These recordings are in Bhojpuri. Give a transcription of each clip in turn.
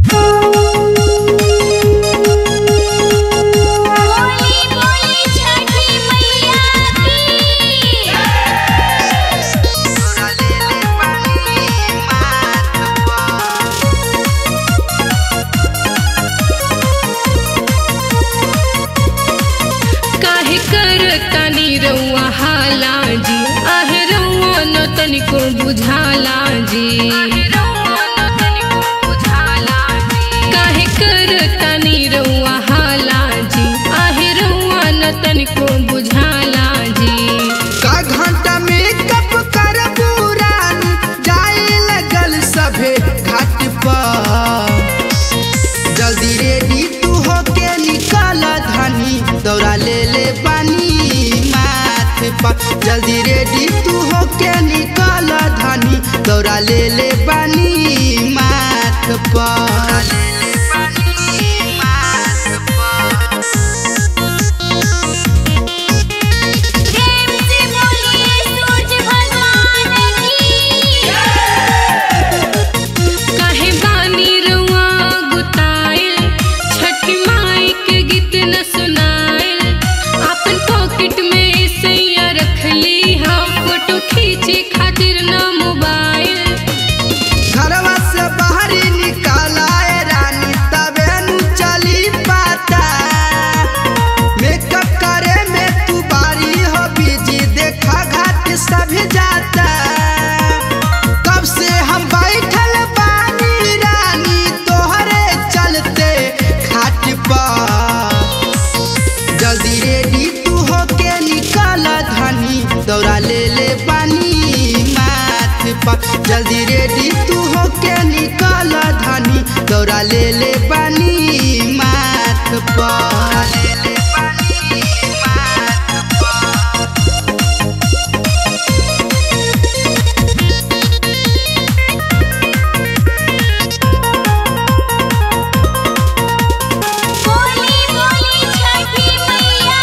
बोली बोली छठी मैया की काहे कर तनी रउआ हाला जी आहे रउआ न तनिको बुझाला जी काहे कर तनी रउआ हाला जी आहे रउआ न तनिको बुझाला जी का घंटा में कप कर पुरान जाए लगल सभे घाट पर जल्दी रेडी तू होके निकल धनी दौड़ा ले ले पानी माथ पर जल्दी रेडी तू होके निकल धनी दौड़ा ले ले पानी माथ पर प्रेम से बोलिए सूरज भगवान की काहे बानी रउआ गुताइल छठी माई के गीत न सुनाइल अपन पॉकेट में सैया रखली हम फोटो खींचे खातिर न मोबाइल घरवा से बाहरी निकालाए रानी तबे नु चली पाता मेकअप करे में तू बारी हो बिजी देखा घाट सभी जाता कब से हम बैठल बानी रानी तोहरे चलते घाट पर जल्दी रेडी तू होके निकल धनी दौड़ा ले ले पानी माथ पर जल्दी रेडी तू होके निकल धनी दौड़ा ले ले पानी माथ पर बोली बोली छठी मैया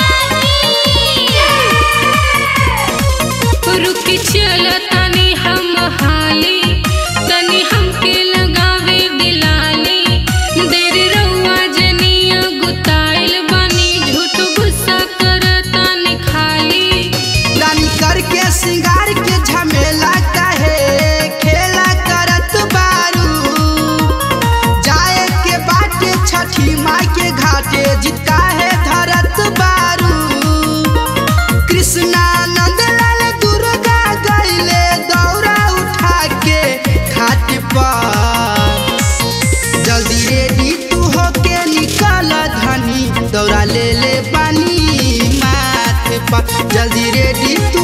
की रुकी चल तनी हम हाली तनी हमके लगावे दिलाली देर रउआ जनिया गुताइल बानी झूठ गुस्सा करतानी खाली रानी करके सिंगार के झमेला कहे खेला करत बारू जाए के बाटे छठी माई के घाटे जिता है धरत बारू कृष्णानंद लाल दुर्गा गईले दौरा उठा के घाट पर जल्दी रेडी तू होके निकल धनी दौड़ा ले ले पानी माथ पर जल्दी रेडी तू